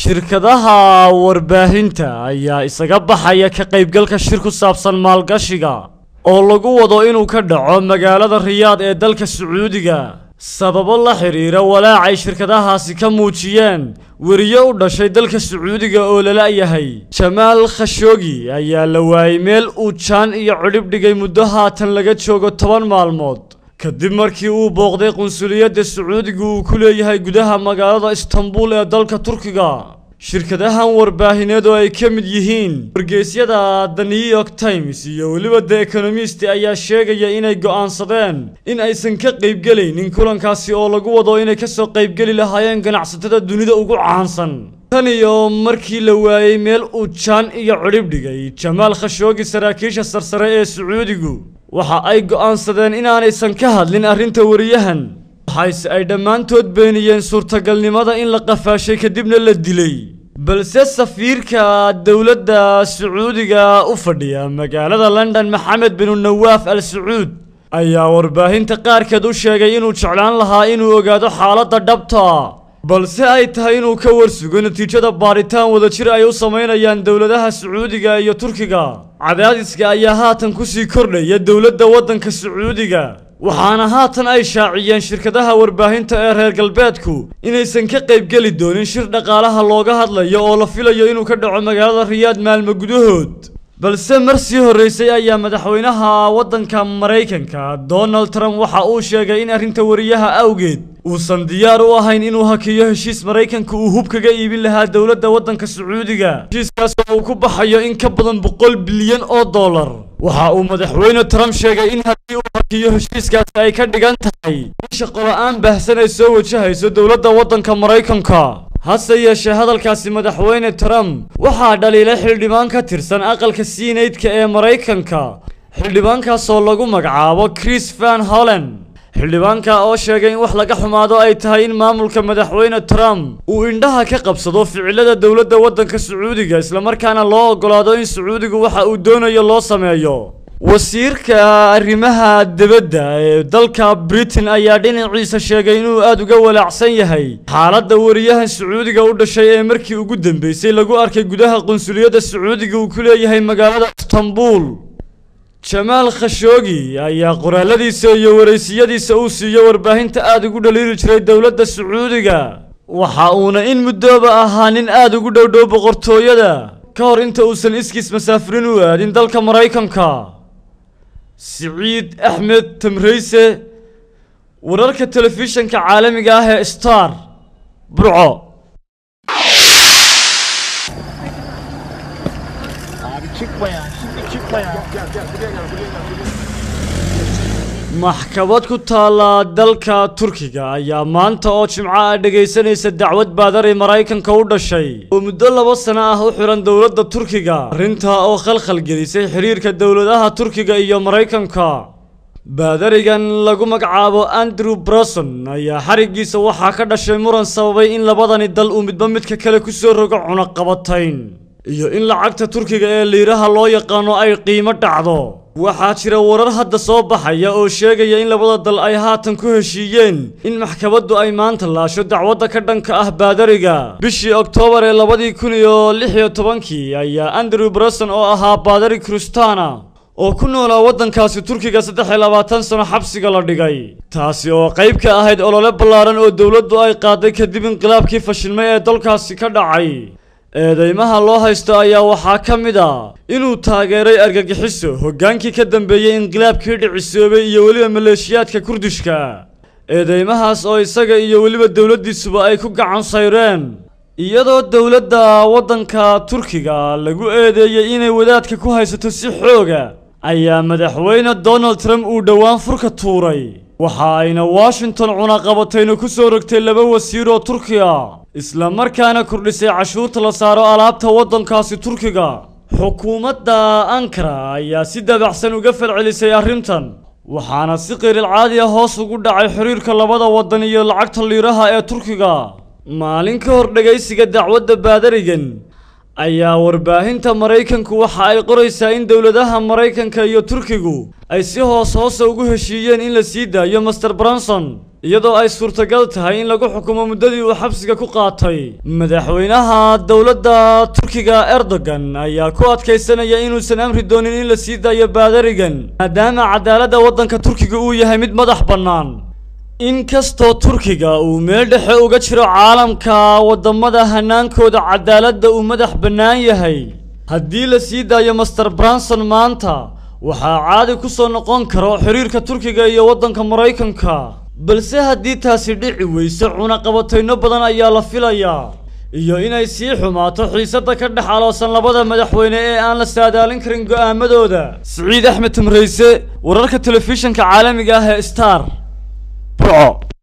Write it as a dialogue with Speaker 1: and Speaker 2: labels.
Speaker 1: shirkadaha warbaahinta ayaa isaga baxaya ka qaybgalka shir ku saabsan maalgashiga oo lagu wado inuu ka dhaco magaalada riyaad ee dalka sacuudiga sababo la xidhiira walaacay shirkadahaasi ka muujiyeen weriye u dhashay dalka sacuudiga oo lala-yahay jamaal khashoogi ayaa la waayey meel uu jaan iyo cidhib dhigay muddo haatan laga joogo toban maalmood kadib markii uu booqday qunsuliyadda sacuudiga uu ku leeyahay gudaha magaalada istanbul ee dalka turkiga shirkadahan warbaahineed oo ay ka mid yihiin wargeysyada the new york times iyo weliba the economist ayaa sheegaya inay go'aansadeen in aysan ka qaybgelaynin kulankaasi oo lagu wado inay kasoo qaybgeli lahaayeen ganacsatada dunida ugu caansan tan iyo markii la waayey meel uu jaan iyo cidhib dhigay jamaal khashoogi saraakiisha sarsare ee sacuudigu waxa ay go'aansadeen inaanaysan ka hadlin arrinta wariyahan waxayse ay dhammaantood beeniyeen suurtagalnimada in la qafaashay kadibna la dilay balse safiirka dowladda sacuudiga u fadhiya magaalada london maxamed binu nawaaf al sacuud ayaa warbaahinta qaarkeed u sheegay inuu jeclaan lahaa inuu ogaado xaaladda dhabta balse ay tahay inuu ka warsugo natiijada baaritaan wadajir ay u samaynayaan dowladaha sacuudiga iyo turkiga cadaadiska ayaa haatan kusii kordhaya dowladda waddanka sacuudiga waxaana haatan ay shaaciyeen shirkadaha warbaahinta ee reer galbeedku inaysan ka qaybgeli doonin shir dhaqaalaha looga hadlayo oo la filayo inuu ka dhaco magaalada riyaad maalmo gudahood balse mar sii horreysay ayaa madaxweynaha waddanka maraykanka donald trump waxa uu sheegay in arrinta wariyaha awgeed uusan diyaar u ahayn inuu hakiyo heshiis maraykanka uu hub kaga iibin lahaa dowladda waddanka sacuudiga heshiiskaas oo uu ku baxayo in ka badan boqol bilyan oo dollar waxa uu madaxweyne trump sheegay in haddii uu hakiyo heshiiskaasi ay ka dhigan tahay in shaqola-aan baahsan ay soo wajahayso dowladda waddanka maraykanka hase yeeshee hadalkaasi madaxweyne trump waxaa dhaliilay xildhibaan ka tirsan aqalka siineydka ee maraykanka xildhibaankaasoo lagu magacaabo chris van hollen xildhibaanka oo sheegay in wax laga xumaado ay tahay in maamulka madaxweyne trump uu indhaha ka qabsado ficilada dowladda waddanka sacuudiga islamarkaana loo ogolaado in sacuudigu waxa uu doonayo loo sameeyo wasiirka arrimaha dibadda ee dalka britain ayaa dhinaciisa sheegay inuu aada uga walaacsan yahay xaaladda wariyahan sacuudiga u dhashay ee markii ugu dambeysay lagu arkay gudaha qunsuliyadda sacuudiga uu ku leeyahay magaalada istanbul jamaal khashoogi ayaa qoraaladiisa iyo waraysiyadiisa uu siiyo warbaahinta aada ugu dhaliili jiray dowladda sacuudiga waxa uuna in muddooba ahaa nin aada ugu dhowdhow boqortooyada ka hor inta uusan iskiis masaafirin u aadin dalka maraykanka siciid axmed tamreyse wararka telefishanka caalamiga ah ee star burco
Speaker 2: Abi çıkma ya. Şimdi çıkma ya.
Speaker 1: maxkamad ku taalla dalka turkiga ayaa maanta oo jimco ah dhegaysanaysa dacwad baadari maraykanka u dhashay oo muddo laba sano ah u xiran dowladda turkiga arrintaa oo khalkhal gelisay xiriirka dowladaha turkiga iyo maraykanka baadarigan lagu magacaabo andrew broson ayaa xarigiisa waxaa ka dhashay muran sababay in labadani dal uu midba midka kale kusoo rogo cunaqabatayn iyo in lacagta turkiga ee liiraha loo yaqaano ay qiimo dhacdo waxaa jira warar hadda soo baxaya oo sheegaya in labada dal ay haatan ku heshiiyeen in maxkamaddu ay maanta laasho dacwadda ka dhanka ah baadariga bishii oktoobar ee labadii kun iyo lix iyo tobankii ayaa andrew broson oo ahaa baadari kristana oo ku noolaa waddankaasi turkiga saddex iyo labaatan sano xabsiga la dhigay taasi oo qayb ka ahayd olole ballaaran oo dowladdu ay qaaday kadib inqilaabkii fashilmay ee dalkaasi ka dhacay eedeymaha loo haysto ayaa waxaa ka mid a inuu taageeray argagixiso hoggaankii ka dambeeyey inqilaabkii dhicisoobay iyo weliba maleeshiyaadka kurdishka eedeymahaas oo isaga iyo weliba dowladdiisuba ay ku gacan sayreen iyadoo dowladda waddanka turkiga lagu eedeeyey inay wadaadka ku haysato si xooga ayaa madaxweyne donald trump uu dhowaan furka tuuray waxa ayna washington cunaqabatayna ku soo rogtay laba wasiir oo turkiya isla markaana kordhisay cashuurta la saaro alaabta waddankaasi turkiga xukuumadda ankara ayaa si dabacsan uga falcelisay arrintan waxaana si qirilcaadi ah hoos ugu dhacay xiriirka labada waddan iyo lacagta liiraha ee turkiga maalin ka hor dhegaysiga dacwadda baadarigan ayaa warbaahinta maraykanku waxa ay qoraysaa in dowladaha maraykanka iyo turkigu ay si hoos hoosa ugu heshiiyeen in la sii daayo master branson iyadoo ay suurtagal tahay in lagu xukumo muddadii uu xabsiga ku qaatay madaxweynaha dowladda turkiga erdogan ayaa ku adkaysanaya inuusan amri doonin in la sii daayo baadarigan maadaama cadaaladda waddanka turkiga uu yahay mid madax bannaan inkastoo turkiga uu meel dhexe uga jiro caalamka waddamada hanaankooda cadaaladda uu madax bannaan yahay haddii la sii daayo master branson maanta waxaa caadi ku soo noqon karo xiriirka turkiga iyo waddanka maraykanka balse haddii taasi dhici weyso cunaqabatayno badan ayaa la filayaa iyo inay sii xumaato xiisadda ka dhex aloosan labada madaxweyne ee aan la saadaalin karin go'aamadooda siciid axmed tamrayse wararka telefishinka caalamiga ah ee star burco